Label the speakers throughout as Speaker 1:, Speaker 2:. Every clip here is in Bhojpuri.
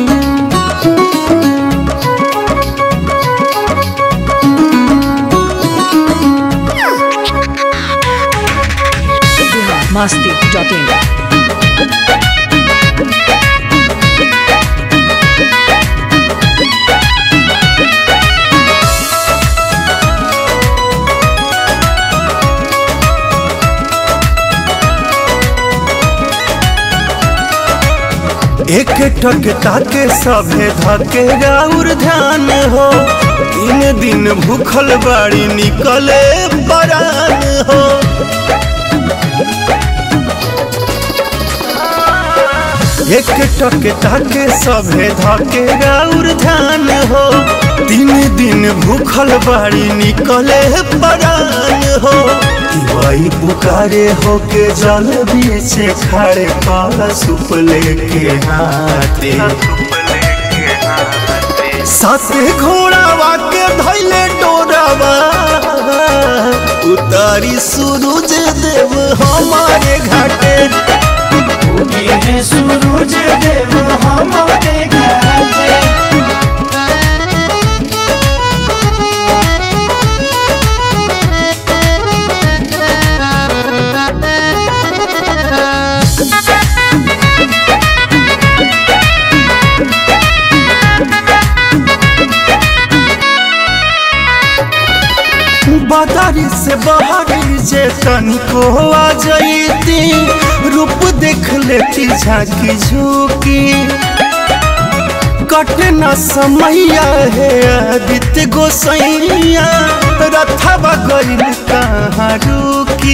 Speaker 1: masti.in.
Speaker 2: एक टक ताके सभे धके राउर ध्यान हो तीन दिन भूखल बाड़ी निकले परान हो एक टक ताके सभे धके राउर ध्यान हो तीन दिन भूखल बाड़ी निकले परान हो वही पुकारे हो के जल बीचे खड़े पाला सुप लेके हाथे साथे घोड़ावा के धैले डोरावा उतारी सूरज देव हमारे घाटे
Speaker 3: ये सूरज देव हमारे घाटे
Speaker 2: बादारी से बाहरी जे तनिको आ जईती रूप देख लेती झांकी झूकी कट न समैया है आदित्य गोसैया रथवा गइल कहाँ रुकी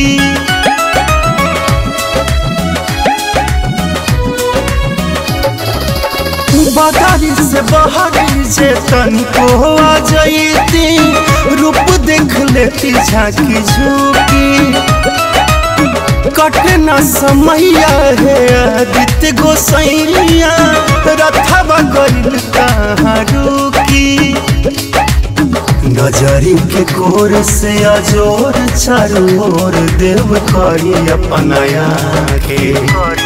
Speaker 2: बादारी से बाहरी जे तनिको आ जईती रूप देख लेती झांकी झूकी कट न समैया है आदित्य गोसैया रथवा गइल कहाँ रुकी नजरी के कोर से अजोर चारों ओर देव करी अपनाया के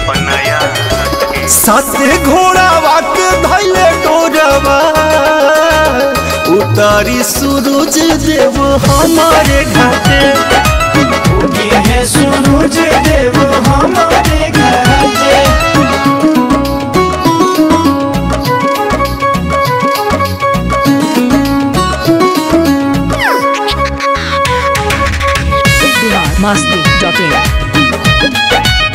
Speaker 2: साथे घोड़ावा के धैले डोरवा उतारी सूरज देव हमारे घाटे
Speaker 3: ये सूरज देव हमारे घाटे
Speaker 1: Bihar masti.in.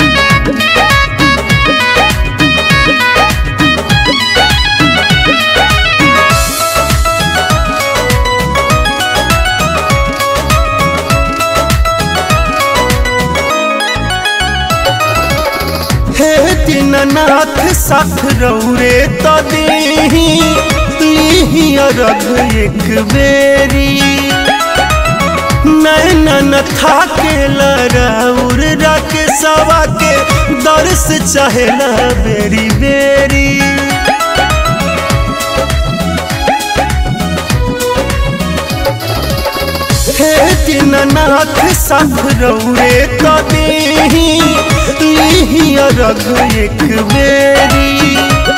Speaker 2: हे दीननाथ साथ रौरे तो देही लीही अरघ एक बेरी नैनन था के लराउर रख सवा के दर्श चाहेला बेरी बेरी हे दीननाथ साथ रौरे तो देही लीही अरघ एक बेरी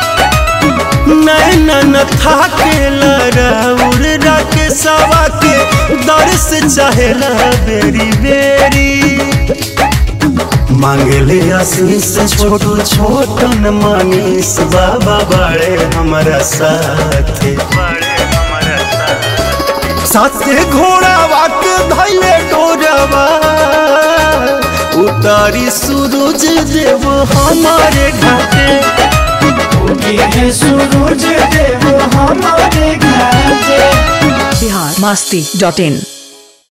Speaker 2: नैनन था के लराउर रख सवा के दर्श चाहेला बेरी बेरी मांगले आशीष छोटू छोटन मनीष बाबा बड़े हमारा साथे साथे घोड़ावा के धैले डोरवा उतारी सूरज देव हमारे घाटे
Speaker 3: ये सूरज देव हमारे घाटे
Speaker 1: Bihar masti.in.